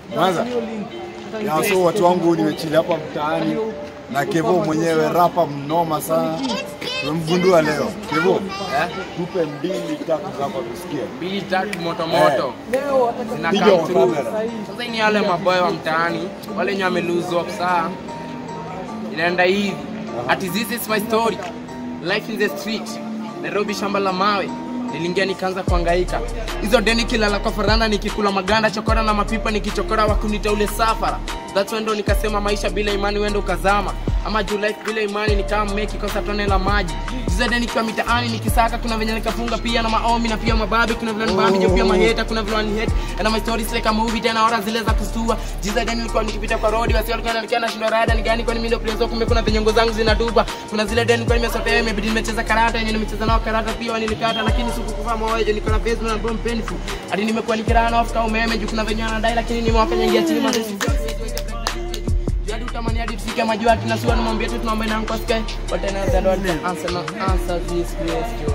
Kwanza ya so watu wangu nimechili hapa mtaani na Kevo mwenyewe rapa mnoma sana. Tumemgundua leo. Kevo, Eh? tupe mbili tatu hapa tusikie. mbili tatu moto moto Piga zinakaa kwa through. kamera. Sasa ni wale maboy wa mtaani wale wenye wame lose hope saa inaenda hivi ati this is my story life in the street Nairobi shamba la mawe niliingia nikaanza kuhangaika hizo deni kilala kwa farana nikikula maganda chokora na mapipa nikichokora wakunita ule safara that's when ndo nikasema maisha bila imani wendo ukazama ama juu life bila imani nikama meki kosa tone la maji hizo deni kwa mitaani nikisaka kuna venye nikafunga pia na maomi na pia mababe kuna vile nibabi jo pia maheta kuna vile wanihate and my stories like a movie tena ora zile za kustua jiza deni nilikuwa nikipita kwa road basi walikuwa wananikia na shindo rada ni gani kwani mimi ndio player kumbe kuna venye ngo zangu zinatupa kuna zile deni kwa nimesotea imebidi nimecheza karata yenye nimecheza nao karata pia wanilikata lakini sikukufa moyo jo niko na face na bomb painful hadi nimekuwa nikirana off kama umeme juu kuna venye anadai lakini nimewakanyagia chini mazesi hadi utamani hadi tufike majua tunasua nimwambie tu tunaomba na kwa sky but another don't answer no answer this question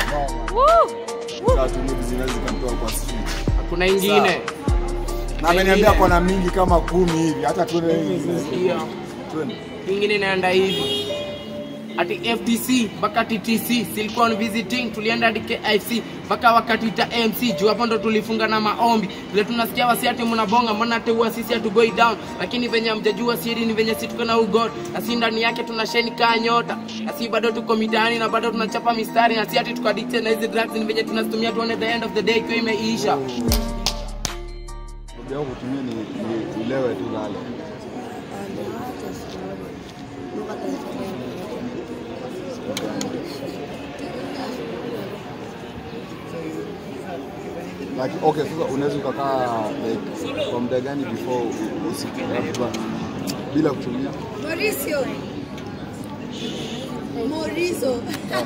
Tatu moja zinaweza zikamtoa kwa street. hakuna ingine Na ameniambia kona mingi kama kumi hivi hata tuone Ndio. Twende. ingine inaenda hivi ati ftc mpaka ttc silikuwa visiting tulienda hadi kifc mpaka wakati ta mc juu hapo ndo tulifunga na maombi vile tunasikia wasi ati mnabonga mbona ati huwa sisi hatugoi down lakini venye mjajua siri ni venye si tuko na ugod na si ndani yake tuna sheni kaa nyota na si bado tuko mitaani na bado tunachapa mistari na si ati tuko addicted na hizi drugs ni venye tunazitumia tuone the end of the day ikiwa imeisha Hobi yako kutumia ni ni ulewe tu lale. Like, okay, sasa unaweza ukakaa like kwa muda gani before u- usiku labda bila kutumia? Mauricio. Mauricio.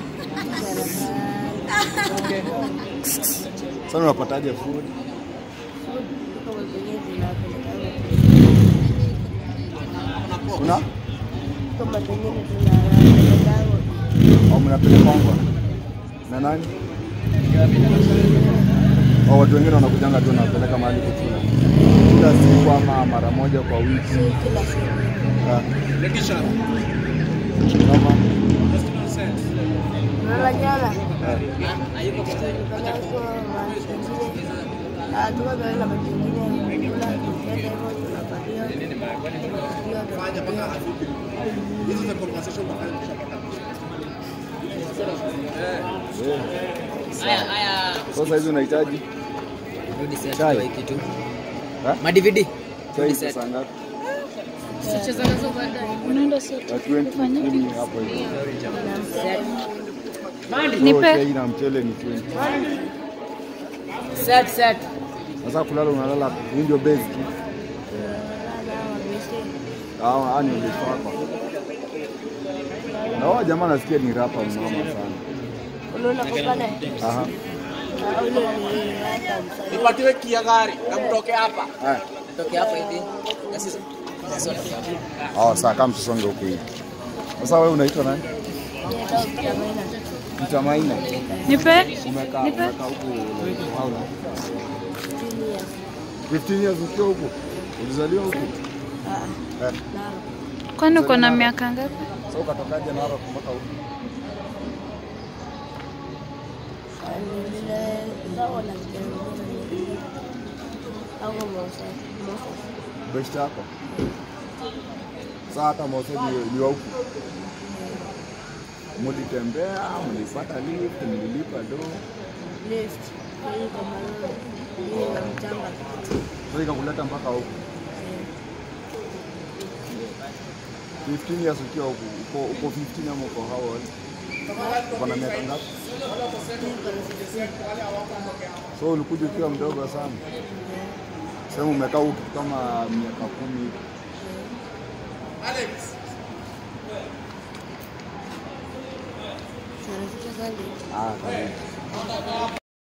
Sasa unapataje food? Kuna au mnapelekwa na nani? Au watu wengine wanakujanga tu wanapeleka mahali kukula kila siku ama mara moja kwa wiki? Ah. Kama yeah. Sasa hizi unahitaji chai? Eh? madvd Chai sasa ngapi? Unaenda sote. Ya 20 kumi hapo hivi. Nipe. So, chai na mchele ni 20. set set Sasa kulala unalala hii ndio base tu. Ah, ah, ni base wako. Na wao jamaa nasikia ni rapa mnoma sana. Aha. nipatiwe kia gari na mtoke hapa Haya. toke hapa hivi na sisi sisi watoke hapa Oh, saa kama tusonge huku hivi. Sasa wewe unaitwa nani? Mtamaina. Nipe. Umekaa Nipe. umekaa huku how long? 15 years ukiwa huku. Ulizaliwa huku? Eh. Kwani uko na miaka ngapi? Sasa ukatokaje Narok mpaka huku? Best yako? Sasa hata Mose ni, ni wa huku. Mlitembea, mlipata lift, mlilipa do. Sasa ikakuleta mpaka huku. 15 years ukiwa huku. Uko uko 15 ama uko how old? Uko na miaka ngapi? So ulikuja ukiwa mdogo sana. Sema umekaa huku kama miaka kumi hivi. Ah, karibu.